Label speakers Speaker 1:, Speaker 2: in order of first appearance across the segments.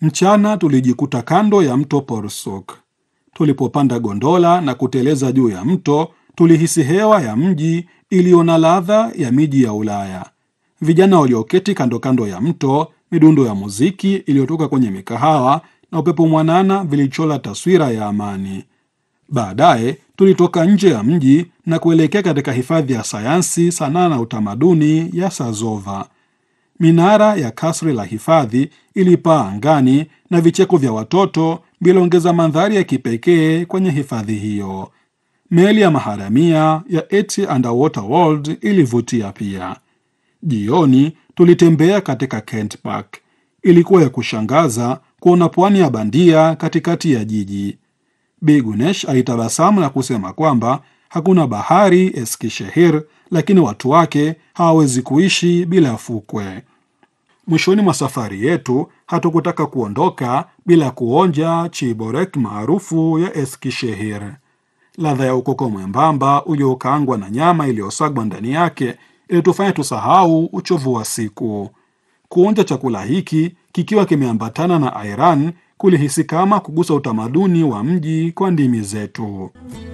Speaker 1: Mchana tulijikuta kando ya mto Porsuk. Tulipopanda gondola na kuteleza juu ya mto, tulihisi hewa ya mji iliyo na ladha ya miji ya Ulaya. Vijana walioketi kando kando ya mto, midundo ya muziki iliyotoka kwenye mikahawa na upepo mwanana vilichola taswira ya amani. Baadaye tulitoka nje ya mji na kuelekea katika hifadhi ya sayansi, sanaa na utamaduni ya Sazova. Minara ya kasri la hifadhi ilipaa angani na vicheko vya watoto viliongeza mandhari ya kipekee kwenye hifadhi hiyo. Meli ya maharamia ya ET Underwater World ilivutia pia. Jioni tulitembea katika Kent Park. Ilikuwa ya kushangaza kuona pwani ya bandia katikati ya jiji. Bi Gunesh alitabasamu na kusema kwamba hakuna bahari Eskishehir, lakini watu wake hawawezi kuishi bila fukwe. Mwishoni mwa safari yetu hatukutaka kuondoka bila kuonja chiborek maarufu ya Eskishehir. Ladha ya ukoko mwembamba uliokaangwa na nyama iliyosagwa ndani yake ilitufanya tusahau uchovu wa siku. Kuonja chakula hiki kikiwa kimeambatana na airan kulihisi kama kugusa utamaduni wa mji kwa ndimi zetu.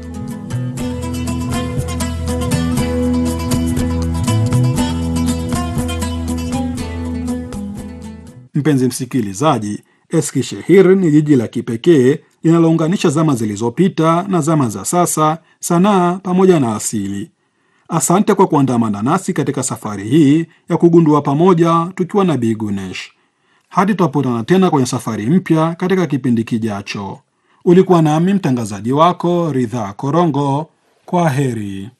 Speaker 1: Mpenzi msikilizaji, Eskishehir ni jiji la kipekee linalounganisha zama zilizopita na zama za sasa, sanaa pamoja na asili. Asante kwa kuandamana nasi katika safari hii ya kugundua pamoja tukiwa na Bi Gunesh. Hadi tutapotana tena kwenye safari mpya katika kipindi kijacho. Ulikuwa nami mtangazaji wako Ridhaa Korongo. Kwa heri.